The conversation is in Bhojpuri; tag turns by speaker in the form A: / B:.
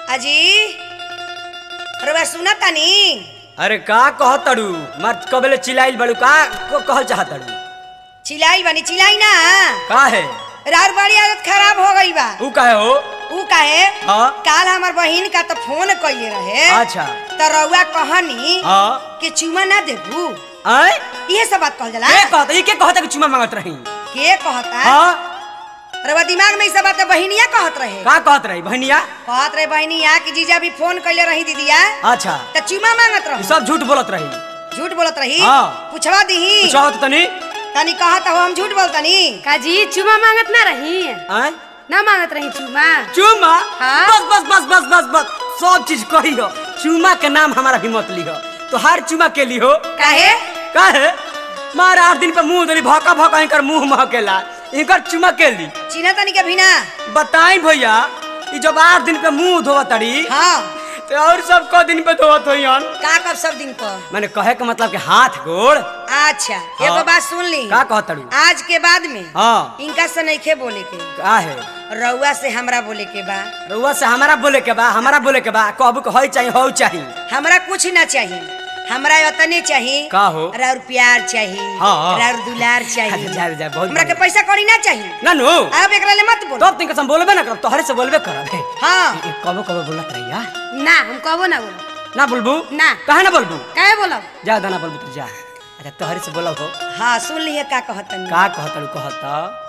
A: अजी रउआ सुना तानी
B: अरे का कहतड़ू मर कबले चिल्लाइल बड़ू का को कहल चाहतड़ू
A: चिल्लाई बनी चिल्लाई ना
B: का है
A: रार बड़ी आदत खराब हो गई बा
B: ऊ काहे हो
A: ऊ काहे
B: हाँ
A: काल हमर बहिन का तो फोन कइले रहे
B: अच्छा
A: त रउआ कहनी
B: हाँ
A: कि चुमा ना देबू
B: आय
A: इहे सब बात कहल जाला
B: के कहता ई के कहता कि चुमा मांगत रही
A: के कहता
B: हाँ
A: रउआ दिमाग में ई सब बात बहिनिया कहत रहे
B: का कहत रही बहनिया
A: कहत रहे बहिनिया कि जीजा भी फोन कइले रही दीदिया
B: अच्छा
A: त चुमा मांगत
B: ई
A: रही
B: सब झूठ बोलत रही
A: झूठ बोलत रही
B: हाँ।
A: पूछवा दीही
B: चाहत तनी
A: तनी कहत हो हम झूठ बोलतनी
C: काजी चुमा मांगत ना रही
B: आय
C: ना मांगत रही चुमा
B: चुमा
C: हाँ?
B: बस बस बस बस बस बस सब चीज कही हो चुमा के नाम हमारा भी मत लिहो तो हर चुमा के लिहो
A: काहे
B: काहे मार आठ दिन पे मुंह धरी भौका भौका इनकर मुंह महकेला इनकर चुमा के ली
A: चिन्ह तनी के भी ना
B: बताई भैया ई जब आठ दिन पे मुंह धोवत तड़ी
A: हाँ
B: तो और सब क दिन पे धोवत होइहन
A: का कब सब दिन पर
B: मैंने कहे के मतलब कि हाथ गोड़
A: अच्छा एगो बात सुन ली
B: का कहत तड़ू
A: आज के बाद में
B: हाँ
A: इनका से नइखे बोले के
B: का है
A: रउआ से हमरा बोले के बा
B: रउआ से हमारा बोले के बा हमारा बोले के बा कहबू के होई चाहिए हो चाहिए
A: हमरा कुछ ना चाहिए हमरा उतने चाहिए
B: का हो?
A: राउर प्यार चाहिए
B: हाँ।
A: राउर दुलार चाहिए
B: अच्छा, जा, जा, बहुत
A: हमरा के
B: बढ़िया।
A: पैसा कौड़ी ना चाहिए
B: ना नो
A: अब एकरा ले मत बोल
B: तब तिनके हम बोलबे ना करब तोहरे से बोलबे करब हे
A: हाँ
B: ई कबो कबो बोलत रहिया
C: ना हम कहबो ना बोलो
B: ना बोलबू
C: ना।
B: काहे ना बोलबू
C: काहे बोलब
B: जा दाना बोलबू तू जा अच्छा तोहरे से बोलब हो
A: हाँ सुन लिए का कहतनी
B: का कहतड़ू कहत